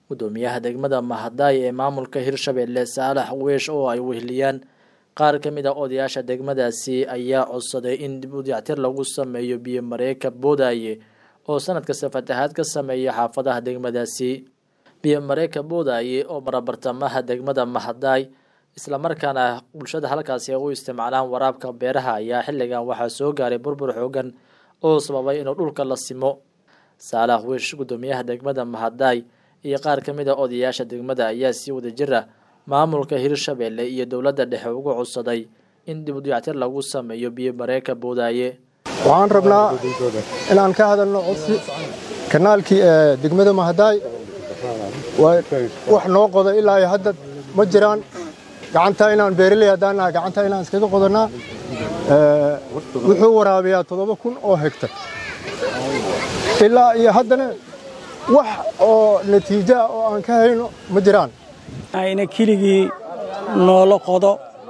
gudoomiyaha degmada mahadaay ee maamulka hirshabelle saalax weesh oo ay weheliyaan qaar ka mid a odayaasha degmadaasi ayaa codsaday in dib u dayactir lagu sameeyo biyo mareeka boodaaye oo sanad kasta fatahaad ka sameeya xaafadaha degmadaasi biyo mareeka boodaaye oo marabartamaha degmada mahadaay islamarkaana bulshada halkaasi ay u isticmaalaan waraabka beeraha ayaa xilligan waxaa soo gaaray burbur xoogan oo sababay inuu dhulka la simo saalax wiish gudoomiyaha degmada mahadaay iyo qaar ka mid a odayaasha degmada ayaa sii wada jira maamulka hirshabelle iyo dowladda dhexe ugu codsaday in dib u dayactir lagu sameeyo biyo mareeka boodaaye waxaan rabnaa inaan ka hadalno codsi kanaalkii ee degmada mahadaay wax noo qoda ilaa iyo hadda ma jiraan gacanta inaan beeraley haddaan nahay gacanta inaan iskaga qodannaa wuxuu waraabiyaa toddoba kun oo hegtar ilaa iyo haddana wax oo natiijoa oo aan ka hayno ma jiraan ayna keligii noola qodo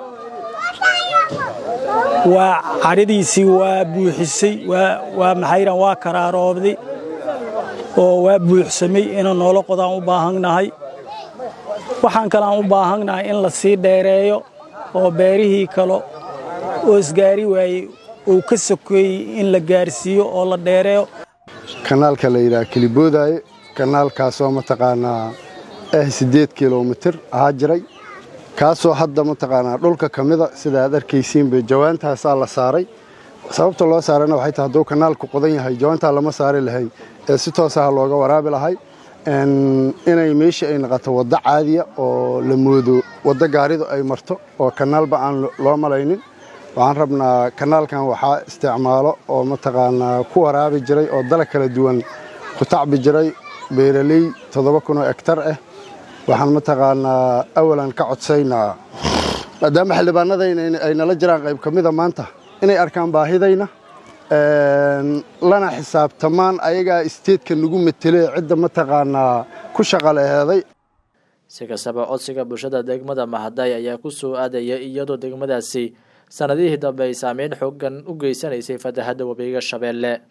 waa cadhadiisii waa buuxisay waa maxayran waa karaaroobday oo waa buuxsamay inuu noola qodaan u baahannahay waxaan kale aan u baahannahay in la sii dheereeyo oo beerihii kale oo isgaari waayey uu ka sokeeyey in la gaarsiiyo oo la dheereeyo kanaalka la yidhaha keliboodaaye kanaalkaasoo mataqaanaa ah siddeed kilomitir ahaa jiray kaasoo hadda mataqaanaa dhulka ka mida sida aad arkaysiinba jawaantaasaa la saaray sababta loo saarayna waxay tahay hadduu kanaalku qodan yahay jawaantaa lama saari lahay ee si toosaha looga waraabi lahay inay meeshii ay naqato waddo caadiya oo la moodo waddo gaaridu ay marto oo kanaalba aan loo malaynin waxaan rabnaa kanaalkan waxaa isticmaalo oo mataqaanaa ku waraabi jiray oo dalag kala duwan ku tacbi jiray beeraley toddoba kunoo egtar ah waxaan mataqaanaa awalan ka codsaynaa maadaama xildhibaanadayna ay nala jiraan qayb ka mida maanta inay arkaan baahidayna lana xisaabtamaan ayagaa isteedka nagu metelee cidda mataqaanaa ku shaqaleheeday si kastaba codsiga bulshada degmada mahadaay ayaa ku soo aadaya iyadoo degmadaasi sanadihii dambe ay saameyn xoogan u geysanaysay fatahadda webiga shabeelle